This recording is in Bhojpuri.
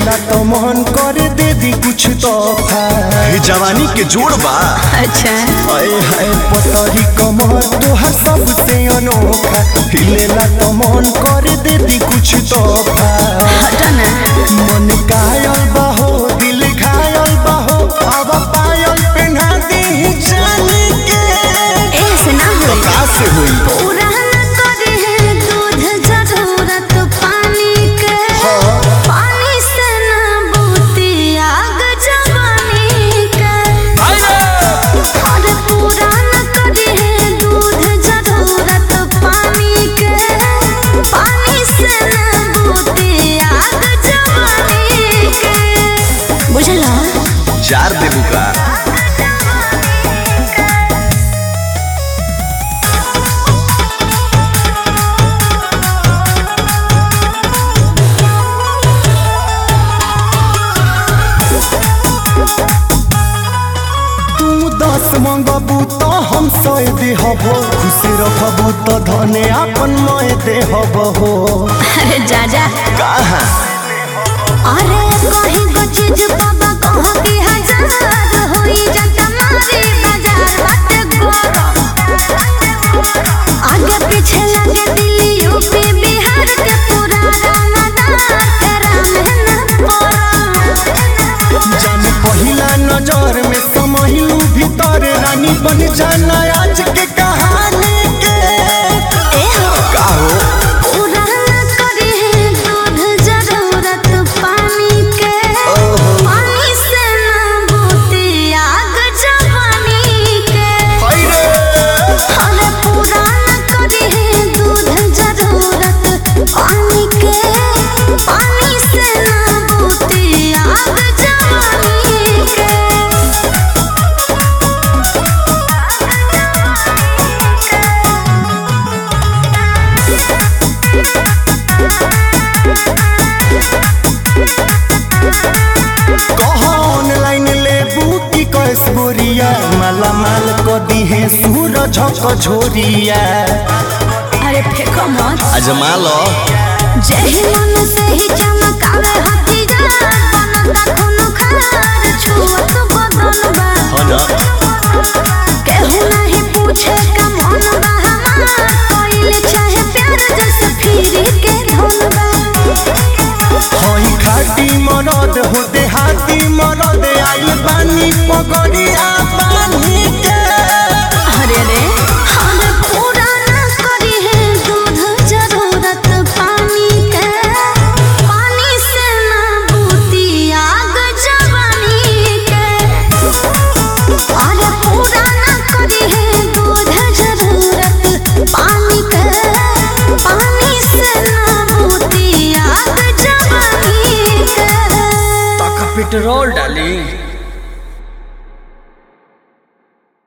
हिलेला तो मन करे दे दी कुछ तोहफा हे जवानी के जोड़ बा अच्छा आए हाय पतरी कमर तोहर सबसे अनोखा हिलेला तो मन करे दे दी कुछ तोहफा हटो ना मन कायल बहो दिल घायल बहो अब पायल पहना दी जाने के ऐसे ना हो का से होई पूरा न करे है दूध जरूरत पानी के पानी से ना बूती आग जवानी के अरे पूरा न करे है दूध जरूरत पानी के पानी से ना बूती आग जवानी के बुझला जार देबू का तू दस मंगबू तो हम सौ देहबो खुश रखबू तो धने अपन मय देहबो अरे जा जा कहा अरे कहीं को चीज बाबा कहो कि हजार होई जाता मारी बाजार बाटे गरम आगे पीछे लगे दिल्ली यूपी बिहार के पूरा रानादार तेरा मेहनत पड़ा जान पहिला नजर में समहिलू भीतर रानी बन जाना आज के कहानी के ए हो का हो पूरा न करी है दूध जरूरत पानी के पानी से ना बूती आग जवानी के अरे पूरा न करी है दूध जरूरत पानी के पानी से ना बूती आग जवानी के कह ऑनलाइन लेबू की कैस गोरिया माला माल क दी है सूरज झोरिया अरे फेंको मत अजमा लो जही मन से ही चमकावे हथियार बनता खून खार छुअत बदन बा हो ना केहू नहीं पूछे का मन बा हमार कोइल चाहे प्यार जैसे फिरी के धुन बा हई खाटी मरद हो देहाती मरद आइल बानी पगड़िया बानी के अरे रे हम पूरा न करी है दूध जरूरत पानी के पानी से ना बूती आग जवानी के अरे पूरा न करी है दूध जरूरत पानी के पानी से ना बूती आग जवानी के पेट्रोल डाली